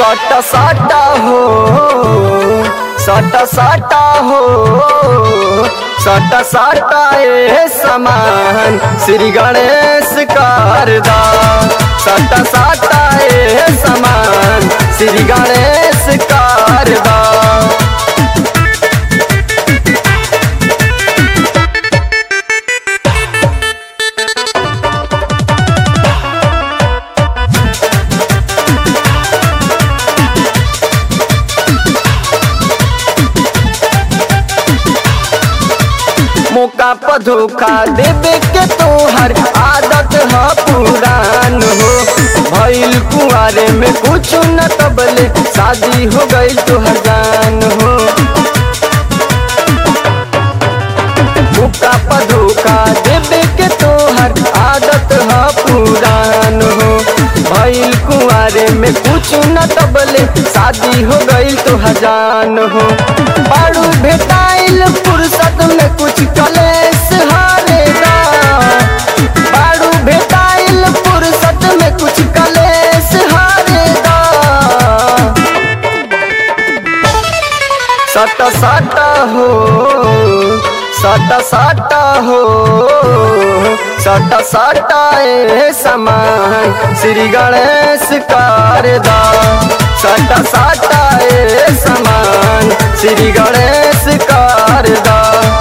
साटा साटा हो साटा साटा हो साटा साटा ए समान श्री गणेश कारदा साटा साटा ए समान श्री गणेश कारदा मौका पर धोखा देवे के तोहर आदत है पुरान हो भइल कुआरे में कुछ न तबले शादी हो गई तोहर जान हो मौका पर धोखा देवे के तोहर आदत है पुरान हो भइल कुआरे में कुछ न तबले शादी हो गई तो हजान हो बारू भेटाइल फुर्सत में कुछ कलेस हारेगा बारू भेटाइल फुर्सत में कुछ कलेस हारेगा सटा सटा हो सटा सटा हो सटा सटा ए समान श्री गणेश कारदा सटा सटा ए समान श्री गणेश कारदा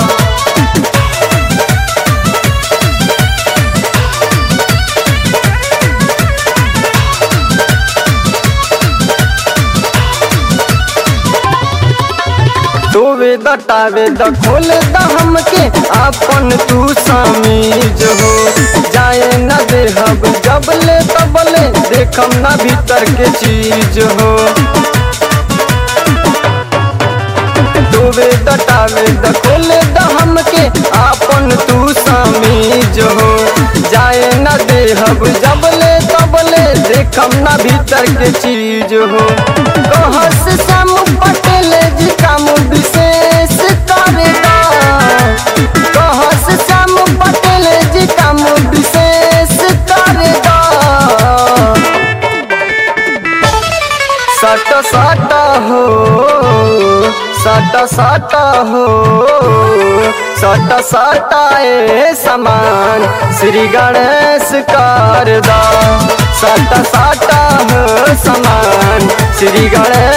तोवे दटावे द खोल द हमके अपन तू समीज हो जाए न देहब जबले तबले देखम न भीतर के चीज हो तोवे दटावे द खोल द हमके अपन तू समीज हो जाए न देहब जबले तबले देखम न भीतर के चीज हो कहस सम पटेल जी काम विशेष करेगा कहस सम पटेल जी काम विशेष करेगा सट सट हो सट सट हो सट सट ए समान श्री गणेश कारदा सट सट हो समान श्री गणेश